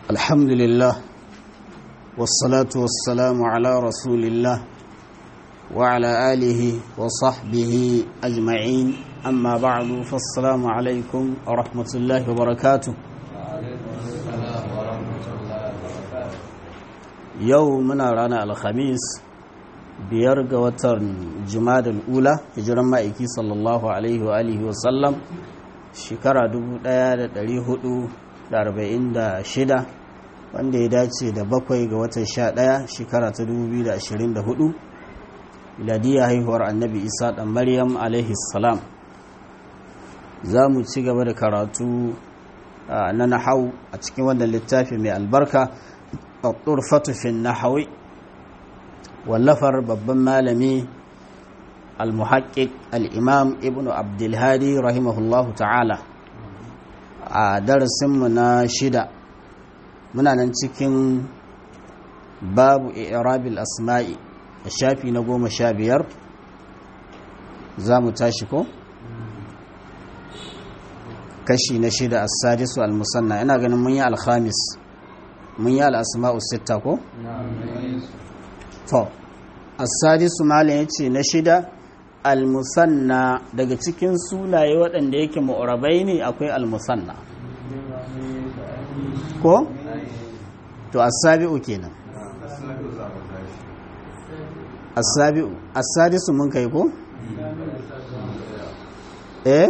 الحمد لله والصلاة والسلام على رسول الله وعلى آله وصحبه أجمعين أما بعد فالسلام عليكم ورحمة الله وبركاته يومنا رانا الخميس biyar ga watan jumadal ula hijiran ma'aiki sallallahu alaihi wa alihi wasallam shekara 1446 wanda ya dace da bakwai ga watan 11 shekara ta 2024 miladiya haihuwar annabi isa dan maryam alaihi salam za mu ci gaba da karatu na nahau a cikin wannan littafi mai albarka a turfatu fi nahawi wallafar babban malami al-muhakkik al-imam ibn abdulhadi rahimahullahu ta'ala a darasinmu na shida muna nan cikin babu irabil asma'i a shafi na goma sha biyar za mu tashi ko? kashi na shida a sadisu al-musanna ina ganin mun yi alhamis mun yi al'asma'u sita ko? to asadisu malam yace na shida almusanna daga cikin sunaye waɗanda yake mu'rabai ne akwai almusanna ko to asabi'u kenan asabi'u asadisu mun kai ko eh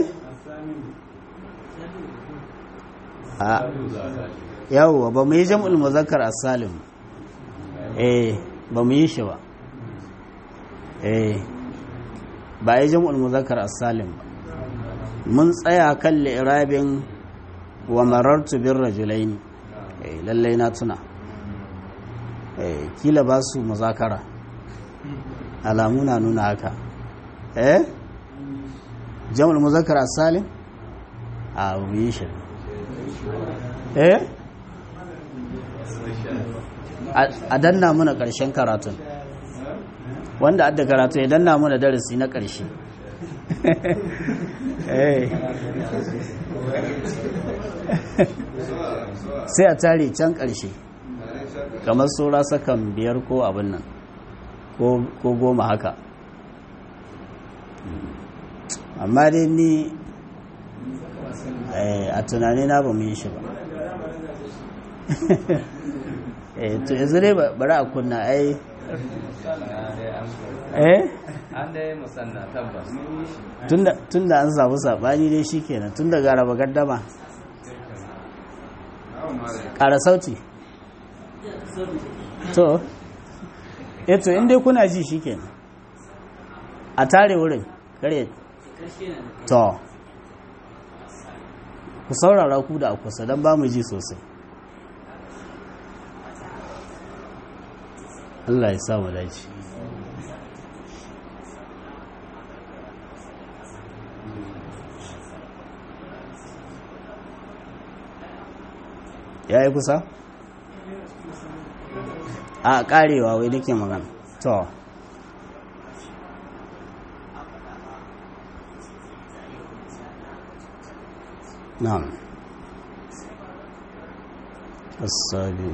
a yawwa ba mu yi jam'ul muzakkar as-salim eh ba mu yi shi ba eh ba yi jam'ul muzakkar as-salim ba mun tsaya kan li'irabin wa marartu bir rajulaini eh lallai na tuna eh kila ba su muzakara alamu na nuna haka eh jam'ul muzakkar as-salim a mu yi shi eh a danna muna ƙarshen karatun wanda adda karatu ya danna muna darasi na ƙarshe sai a tare can ƙarshe kamar saura sakan biyar ko abin nan ko goma haka amma dai ni a tunani na ba mu yi shi ba to yanzu dai bari a kunna ai eh an dai musanna tabbas tunda an samu sabani dai shikenan tun da gara gaddama ƙara sauti to eto inda kuna ji shikenan a tare wurin kare to ku saurara ku da kusa don ba mu ji sosai Allah ya samu dace ya yi kusa? a karewa wai nake magana to na'am السابق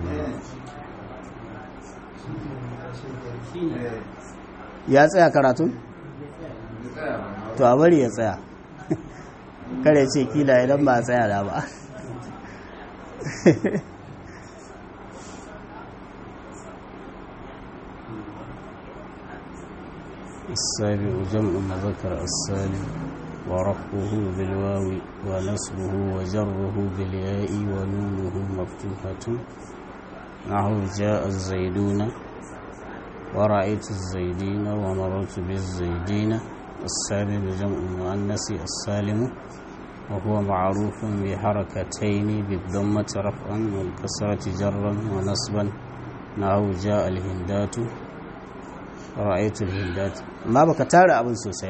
ya tsaya karatun? to a bari ya tsaya kare ce kila idan ba a tsaya da ba السابع جمع مذكر السالم ورفعه بالواو ونصبه وجره بالياء ونونه مفتوحة نحو جاء الزيدون ورأيت الزيدين ومررت بالزيدين السالم جمع المؤنث السالم وهو معروف بحركتين بالضمة رفعا والكسرة جرا ونصبا نحو جاء الهندات رأيت الهندات ما بك تارى أبن سوسي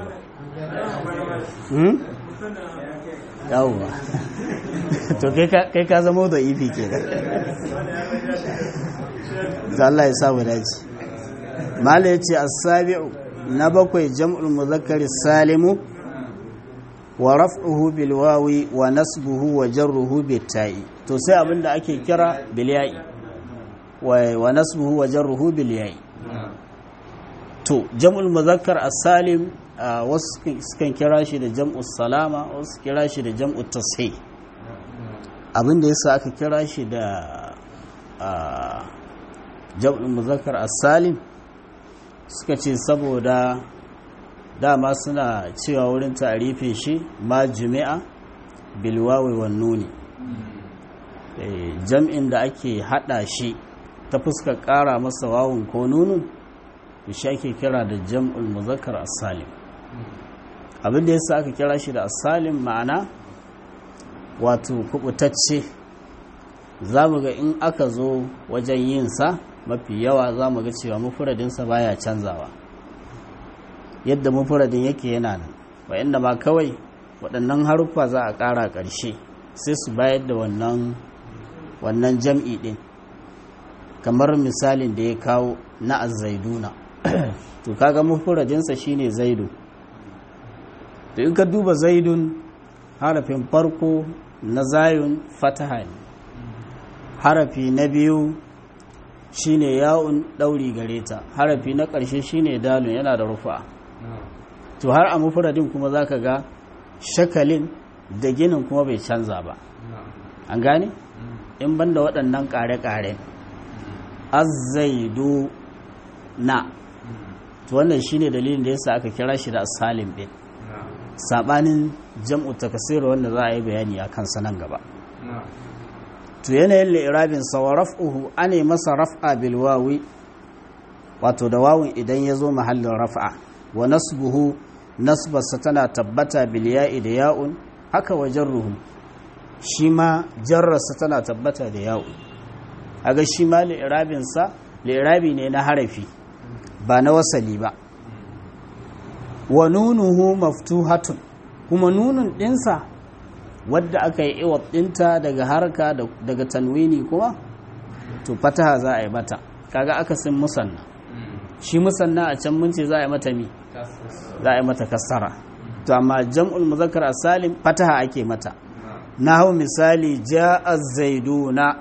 yawwa to kai ka zama da ifi ke da Allah ya samu daji mala ya ce asabi'u na bakwai jam'ul muzakkari salimu wa raf'uhu bil wawi wa nasbuhu wa jarruhu bit ta'i to sai abin da ake kira bilya'i wa nasbuhu wa jarruhu bilya'i to jam'ul muzakkar as-salim wasu sukan kira shi da jam'ul salama wasu kira shi da jam'ul tashih abin da yasa aka kira shi da jam'ul muzakkar as-salim suka ce saboda dama suna cewa wurin tarifin shi ma jumi'a bilwawi wan nuni jam'in da ake hada shi ta fuskar kara masa wawun ko nunun shi ake kira da jam'ul muzakkar as-salim abin da yasa aka kira shi da as-salim ma'ana wato kubutacce zamu ga in aka zo wajen yin sa mafi yawa zamu ga cewa mufradin sa baya canzawa yadda mufradin yake yana nan wa inda ma kawai waɗannan haruffa za a ƙara ƙarshe sai su bayar da wannan wannan jam'i ɗin kamar misalin da ya kawo na azzaiduna to kaga mufradinsa shine zaidu to in ka duba zaidun harafin farko na zayun fataha ne harafi na biyu shine ya'un ɗauri gare ta harafi na ƙarshe shine dalun yana da rufa to har a mufradin kuma zaka ga shakalin da ginin kuma bai canza ba an gane in banda waɗannan ƙare-ƙare azzaidu na to wannan shine dalilin da yasa aka kira shi da salim din sabanin jam'u takasir wanda za a yi bayani a kansa nan gaba to yanayin li'irabin sa wa raf'uhu ane masa raf'a bil wawi wato da wawun idan ya zo mahallin raf'a wa nasbuhu nasbarsa tana tabbata bil ya'i da ya'un haka wa jarruhu shi ma jarrarsa tana tabbata da ya'un aga shi ma li'irabin sa li'irabi ne na harafi ba na wasali ba wa nunuhu maftuhatun kuma nunun dinsa wadda aka yi iwab dinta daga harka daga tanwini kuma to fataha za a yi mata kaga akasin musanna shi musanna a can mun ce za a yi mata mi za a yi mata kasara to amma jam'ul muzakkar salim fataha ake mata na hau misali ja'a zaiduna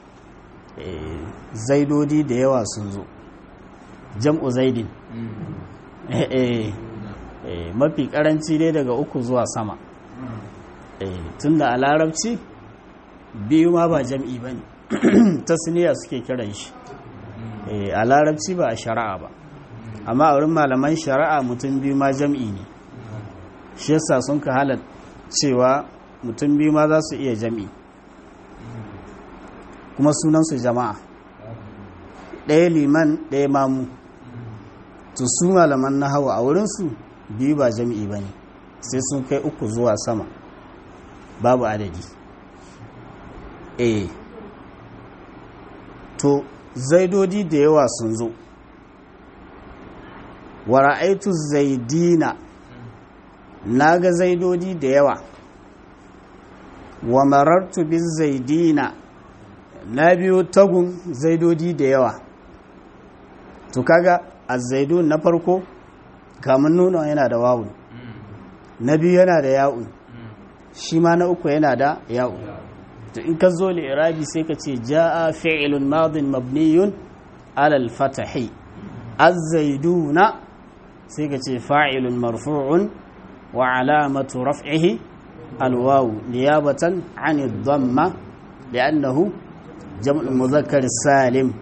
zaidodi da yawa sun zo jam'u zaidin mafi karanci dai daga uku zuwa sama tun da a larabci biyu ma ba jam'i ba ne tasniya suke kiran shi a larabci ba a shari'a ba amma a wurin malaman shari'a mutum biyu ma jam'i ne shi yasa sun ka halar cewa mutum biyu ma za su iya jam'i kuma sunansu jama'a ɗaya liman ɗaya mamu to su malaman na hawa a wurinsu biyu ba jam'i ba ne sai sun kai uku zuwa sama babu adadi eh to zaidodi da yawa sun zo wa ra'aitu zaidina na ga zaidodi da yawa wa marartu bin zaidina na biyo tagun zaidodi da yawa to kaga azzaidun na farko kamun nuna yana da wawun na biyu yana da ya'un shi ma na uku yana da ya'un to in ka zo irabi sai ka ce ja'a fi'ilun madin mabniyun alal fatahi azzaiduna sai ka ce fa'ilun marfu'un wa alamatu raf'ihi alwawu niyabatan 'ani dhamma li'annahu jam'u mudhakkar salim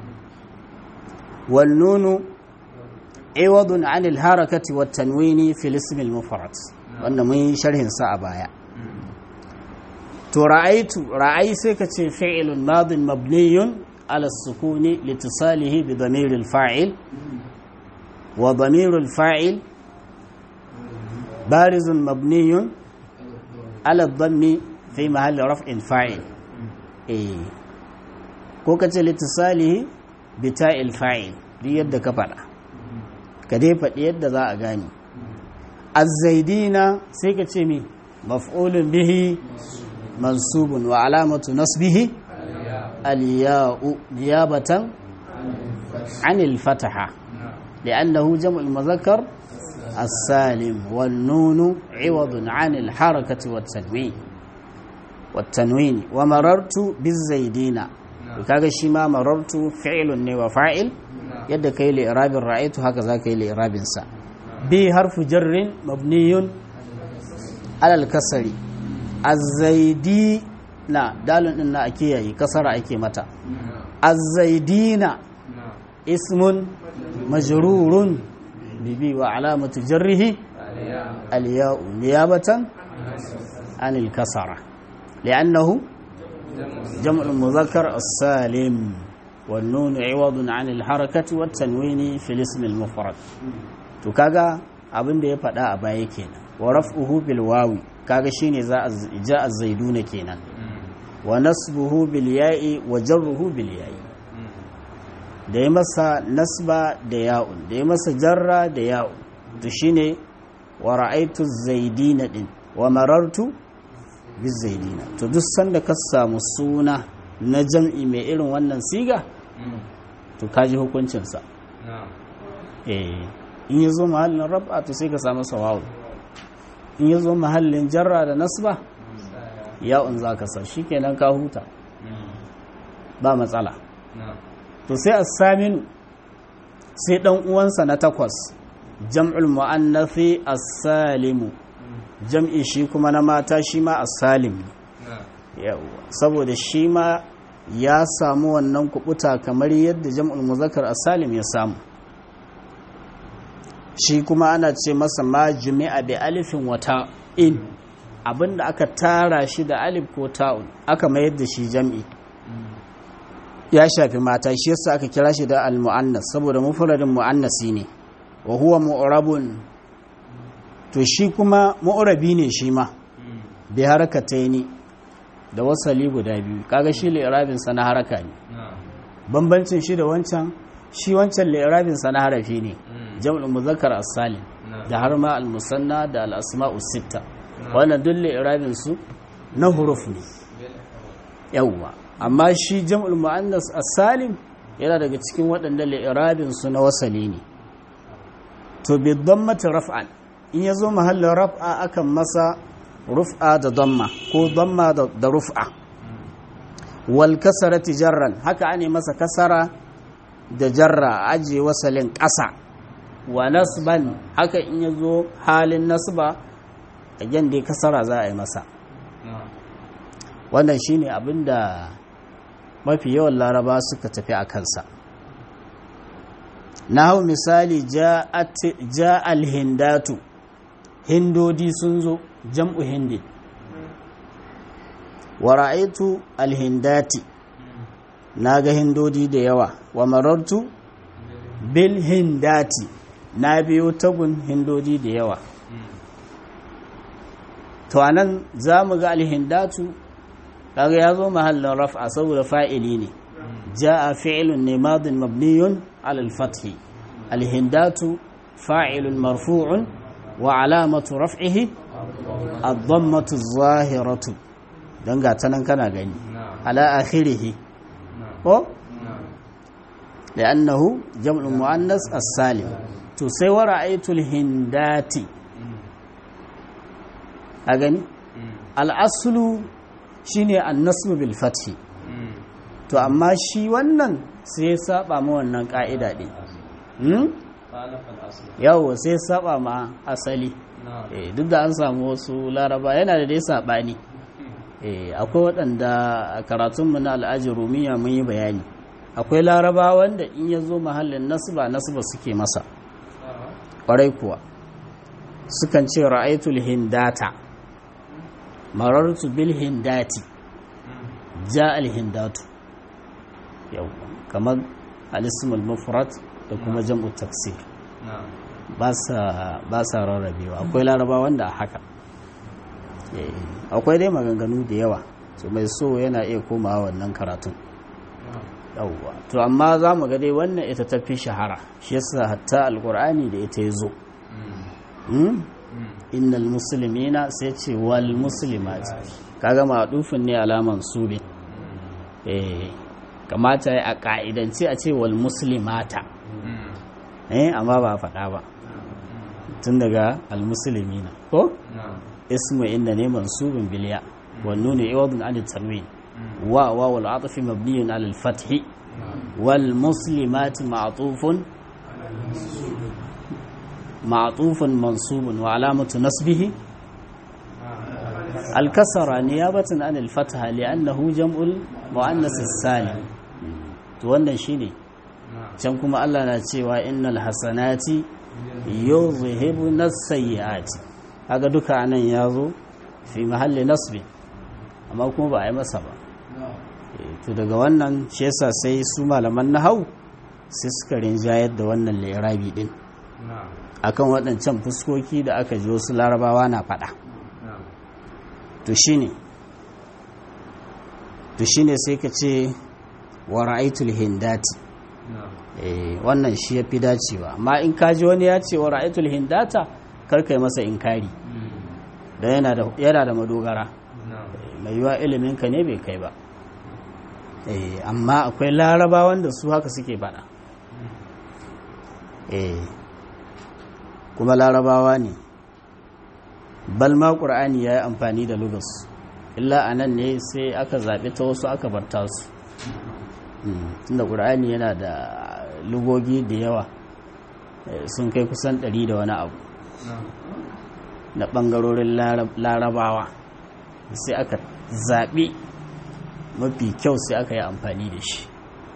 wan nunu عوض عن الحركة والتنوين في الاسم المفرد wanda mun yi sharhin sa a baya to ra'aitu ra'ai sai ka ce fi'ilun madin mabniyun ala sukuni litisalihi bi damiril fa'il wa damiril fa'il barizun mabniyun ala dhammi fi mahalli raf'in fa'il eh ko ka ce litisalihi bi ta'il fa'il duk yadda ka faɗa ka dai faɗi yadda za a gani azzaidina sai ka ce mi maf'ulun bihi mansubun wa alamatu nasbihi aliya'u niyabatan anil fataha li'annahu jam'ul muzakkar السالم والنون عوض عن الحركة والتنوين والتنوين ومررت بالزيدين kaga shi ma marartu fi'lun ne wa fa'il yadda kai li irabin ra'aytu haka za ka yi li irabin sa bi harfu jarrin mabniyun alal kasari az-zaidi na dalun din na ake yayi kasara ake mata az-zaidina ismun majrurun bibi wa alamatu jarrihi al-ya'u niyabatan anil kasara li'annahu جمع المذكر السالم والنون عوض عن الحركة والتنوين في الاسم المفرد to kaga abin da ya faɗa a baya kenan wa raf'uhu bil wawi kaga shine za a ja az-zaiduna kenan wa nasbuhu bil ya'i wa jarruhu bil ya'i da ya masa nasba da ya'un da ya masa jarra da ya'un to shine wa ra'aytu az-zaidina din wa marartu bizaidina to duk sanda ka samu suna na jam'i mai irin wannan siga to kaji hukuncinsa eh in ya zo mahallin rab'a to sai ka samu sawawu in ya zo mahallin jarra da nasba ya'un za ka sa shikenan ka huta ba matsala to sai as-saminu sai dan uwansa na takwas jam'ul mu'annathi as-salimu jam'i shi kuma na mata shi ma a salim saboda shi ma ya samu wannan kubuta kamar yadda jam'ul muzakkar a salim ya samu shi kuma ana ce masa ma jumi'a bi alifin wata in abinda aka tara shi da alif ko ta'un aka mayar da shi jam'i ya shafi mata shi yasa aka kira shi da al-mu'annas saboda mufradin mu'annasi ne wa huwa mu'rabun to shi kuma ma'urabi ne shi ma bi harakatai ne da wasali guda biyu kaga shi li'irabinsa na haraka ne bambancin shi da wancan shi wancan li'irabinsa na harafi ne jam'ul muzakkar as-salim da har ma al-musanna da al-asma'u sitta wannan duk li'irabin su na huruf ne yawwa amma shi jam'ul muannas as-salim yana daga cikin waɗanda li'irabin su na wasali ne to bi dhammati raf'an in ya zo mahallin raf'a akan masa ruf'a da damma ko damma da ruf'a wal kasarati jarran haka ane masa kasara da jarra aje wasalin ƙasa wa nasban haka in ya zo halin nasba again dai kasara za a yi masa wannan shine abin da mafi yawan laraba suka tafi a kansa na hau misali ja alhindatu hindodi sun zo jam'u hindi wa ra'aitu alhindati na ga hindodi da yawa wa marartu bil hindati na biyo tagun hindodi da yawa to anan za mu ga alhindatu kaga ya zo mahallin raf'a saboda fa'ili ne ja'a fi'lun ne madin mabniyun ala al-fathi alhindatu fa'ilun marfu'un wa alamatu raf'ihi ad-dammatu adh-dhahiratu dan ga tanan kana gani ala akhirih ko لأنه جمع المؤنث السالم to sai wa ra'aytul hindati a gani al'aslu shine an-nasb bil fathi to amma shi wannan sai ya saba ma wannan ka'ida din hmm yawo sai ya saba ma asali eh duk da an samu wasu laraba yana da dai sabani eh akwai waɗanda a karatunmu na al'ajin rumiya mun yi bayani akwai laraba wanda in ya zo mahallin nasba nasba suke masa ƙwarai kuwa sukan ce ra'aitul hindata marartu bil hindati ja al hindatu yau kamar alismul mufrad da kuma jam'u taksir ba sa rarrabewa akwai laraba wanda a haka akwai dai maganganu da yawa to mai so yana iya komawa wannan karatun yawwa to amma za mu ga dai wannan ita ta fi shahara shi yasa hatta alkur'ani da ita ya zo innal muslimina sai ce wal muslimat kaga ma'dufin ne alaman subin eh kamata a ka'idance a ce wal muslimata eh amma ba faɗa ba tun daga al muslimina ko ismu inda ne mansubin biliya والنون عوض عن التنوين واو العطف مبني على الفتح والمسلمات معطوف معطوف منصوب وعلامة نصبه الكسرة نيابة عن الفتحة لأنه جمع المؤنث السالم wannan shine can kuma Allah na cewa innal hasanati yuzhibuna sayyiati kaga duka anan yazo fi mahalli nasbi amma kuma ba a yi masa ba to daga wannan shi yasa sai su malaman nahau sai suka rinjayar da wannan lirabi din akan waɗancan fuskoki da aka ji wasu larabawa na faɗa to shine to shine sai ka ce wa ra'aitul hindati eh wannan shi yafi dacewa amma in ka ji wani ya ce wa ra'aitul hindata kar kai masa inkari da yana da yana da madogara mai yiwa ilimin ka ne bai kai ba eh amma akwai larabawan da su haka suke faɗa eh kuma larabawa ne balma ƙur'ani ya yi amfani da lugas illa a nan ne sai aka zaɓi ta wasu aka barta su tunda ƙur'ani yana da lugogi da yawa sun kai kusan ɗari da wani abu na ɓangarorin larabawa sai aka zaɓi mafi kyau sai aka yi amfani da shi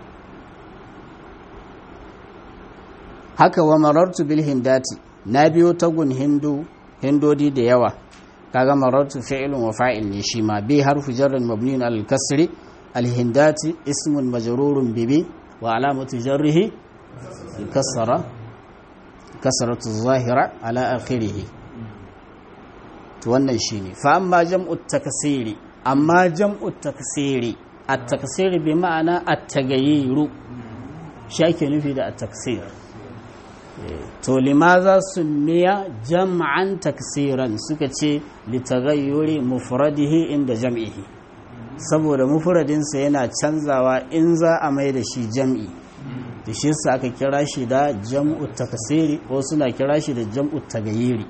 haka wa marartu bil hindati na biyo tagun hindu hindodi da yawa kaga marartu fi'lun wa fa'il ne shi ma bi harfu jarrin mabniun al kasri al hindati ismun majrurun bibi wa alamatu jarrihi kasara kasratu zahira ala akhirih to wannan shine fa amma jam'u takasiri amma jam'u takasiri at takasiri bi ma'ana at tagayiru shi ake nufi da at taksir to limaza miya jam'an taksiran suka ce litaghayyuri mufradihi inda jam'ihi saboda mufradinsa yana canzawa in za a mai da shi jam'i da shi sa aka kira shi da jam'u taksiri ko suna kira shi da jam'u tagayyiri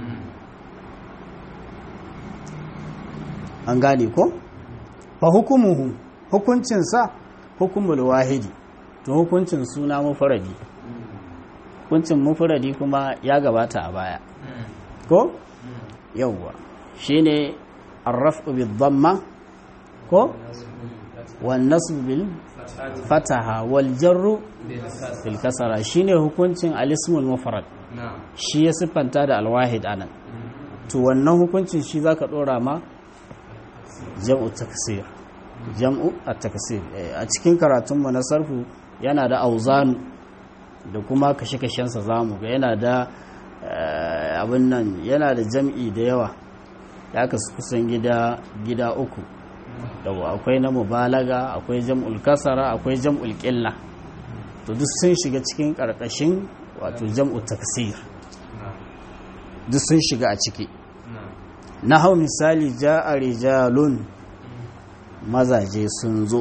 an gane ko fa hukumuhu hukuncinsa hukumul wahidi to hukuncin suna mufradi hukuncin mufuradi kuma ya gabata a baya ko yawwa shine arrafu bil dhamma ko wan nasb bil fataha wal jarru bil kasara shine hukuncin al ismul mufrad shi ya siffanta da al wahid anan to wannan hukuncin shi zaka dora ma jam'u taksir jam'u at taksir a cikin karatun mu na sarfu yana da auzanu da kuma kashe-kashensa za mu ga yana da abin nan yana da jam'i da yawa ya kasu kusan gida gida uku yawa akwai na mubalaga akwai jam'ul kasara akwai jam'ul ƙilla to duk sun shiga cikin ƙarƙashin wato jam'ul taksir duk sun shiga a ciki na hau misali ja a rijalun mazaje sun zo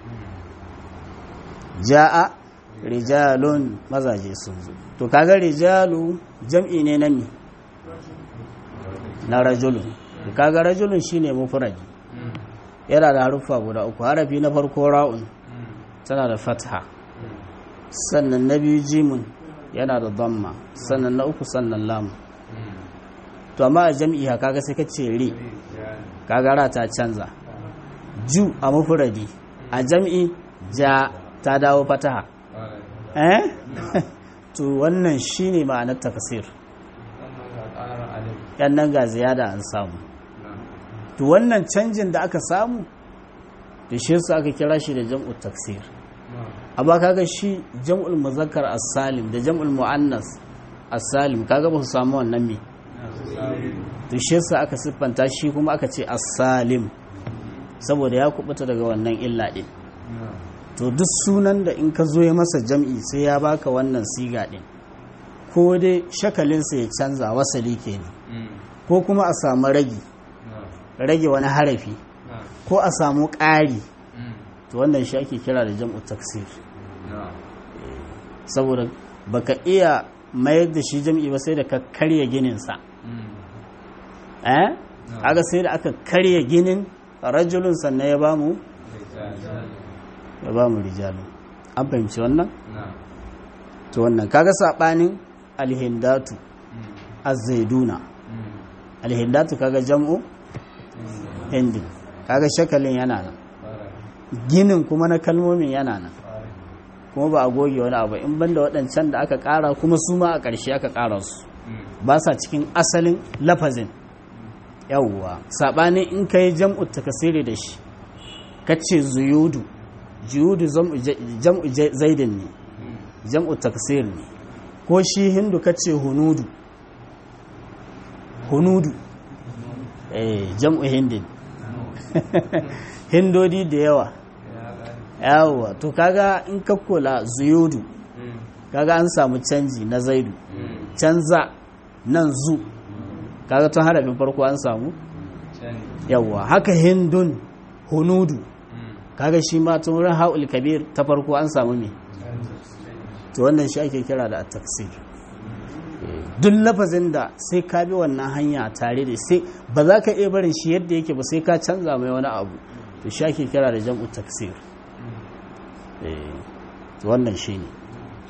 ja'a rijalun mazaje sun zo to kaga rijalu jam'i ne na mi na rajulun to kaga rajulun shine mufradi yana da haruffa guda uku harafi na farko ra'un tana da fatha sannan na biyu jimun yana da damma sannan na uku sannan lamu to amma a jam'i ha kaga sai ka ce ri kaga ra ta canza ju a mufradi a jam'i ja ta dawo fataha eh to wannan shine ma'anar takasir yan nan ga ziyada an samu to wannan canjin da aka samu da shi su aka kira shi da jam'u taksir amma kaga shi jam'ul muzakkar as-salim da jam'ul muannas as-salim kaga ba su samu wannan me to shi su aka siffanta shi kuma aka ce as-salim saboda ya kubuta daga wannan illa din to duk sunan da in ka zo ya masa jam'i sai ya baka wannan siga ɗin ko dai shakalinsa ya canza wasali ke ne ko kuma a samu ragi rage wani harafi ko a samu ƙari to wannan shi ake kira da jam'u taksir saboda baka iya mayar da shi jam'i ba sai da ka karya gininsa aga sai da aka karya ginin rajulun sannan ya ba mu ya ba mu rijalun an fahimci wannan to wannan kaga sabanin alhindatu az-zaiduna alhindatu kaga jam'u hindi kaga shakalin yana nan ginin kuma na kalmomin yana nan kuma ba a goge wani abu in banda waɗancan da aka ƙara kuma su ma a ƙarshe aka ƙara su ba sa cikin asalin lafazin yawwa saɓanin in ka yi jam'u takasiri da shi ka ce zuyudu juyudu jam'u zaidin ne jam'u takasir ne ko shi hindu ka ce hunudu hunudu eh jam'u hindin hindodi da yawa yawa to kaga in ka kula zuyudu kaga an samu canji na zaidu canza nan zu kaga tun harafin farko an samu yawa haka hindun hunudu kaga shi ma tun wurin haul kabir ta farko an samu me to wannan shi ake kira da taksir duk lafazin da sai ka bi wannan hanya tare da sai ba za ka iya barin shi yadda yake ba sai ka canza mai wani abu to shi ake kira da jam'u taksir to wannan shi ne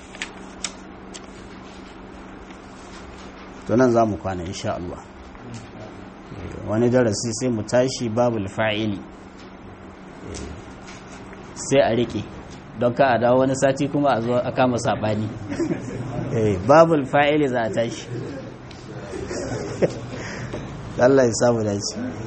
to nan za mu kwana insha Allah wani darasi sai mu tashi babul fa'ili sai a riƙe don ka a dawo wani sati kuma a zo a kama saɓani babul fa'ili za a tashi Allah ya samu dace